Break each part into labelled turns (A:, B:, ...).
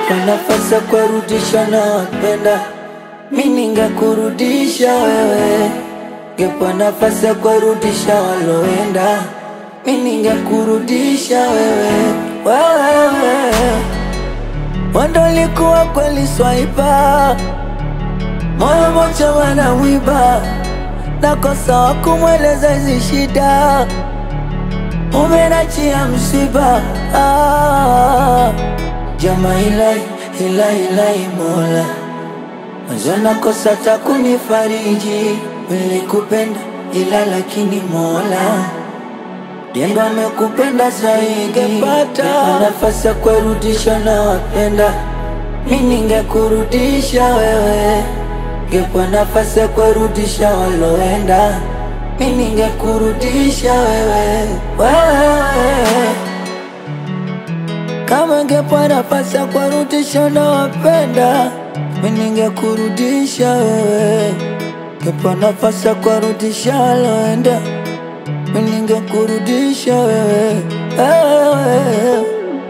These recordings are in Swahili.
A: Ngepa nafasi ya kurudisha na wapenda mi ningekurudisha wewe. Ngepa nafasi ya kurudisha waloenda mi ningekurudisha wewe. Wewe wando likuwa kweli swaipa moyo mocha wanawiba nakosa wa kumweleza hizi shida umenachia msiba ah, jama ilai ilai ilai mola mwanzo nakosa takunifariji nilikupenda ila lakini mola Diendo amekupenda zaidi, ngepata nafasi ya kurudisha na wapenda mi ningekurudisha wewe, ngepa nafasi ya kurudisha waloenda mi ningekurudisha wewe, wewe kama ngepa nafasi ya kurudisha na wapenda mi ningekurudisha wewe, ngepa nafasi ya kurudisha waloenda mi ningekurudisha wewe, wewe.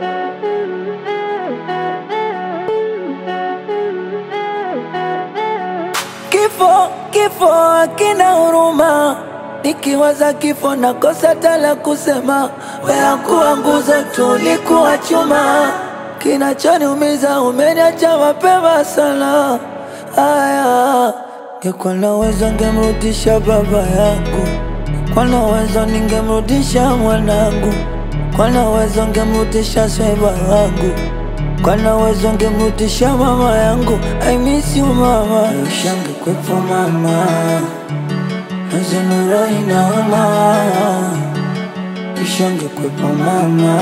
A: Kifo, kifo hakina huruma, nikiwaza kifo nakosa tala kusema. Wewe kuwa nguzo tu, ulikuwa chuma, kinachoniumiza umeniacha mapema sana. Aya, ngekuwa naweza ngemrudisha baba yangu, kwa naweza ningemrudisha mwanangu, kwa naweza ngemrudisha sweba wangu kwa naweza ngemrudisha mama yangu. I miss you mama, ushange kwepo mama, nazenuro inaoma, ushange kwepo mama,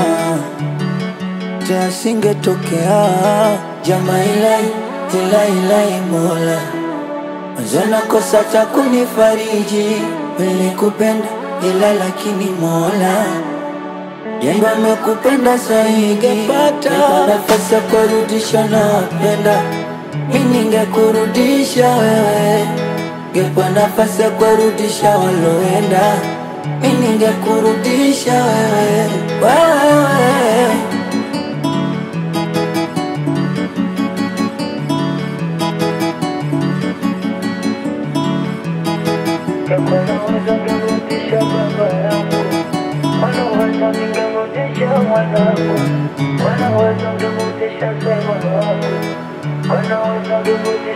A: tasingetokea jama ilai ilai ilai mola Mazana kosa cha kunifariji, nilikupenda ila lakini mola Jendo amekupenda zaidi, ngepata nafasi ya kurudisha na wapenda mi ningekurudisha wewe, ngepa nafasi ya kurudisha waloenda mi ningekurudisha wewe, wewe
B: Wanaweza ningerudisha baba yangu, wanaweza ningerudisha mwanangu, wanaweza ningerudisha sema wangu, wanaweza ningerudisha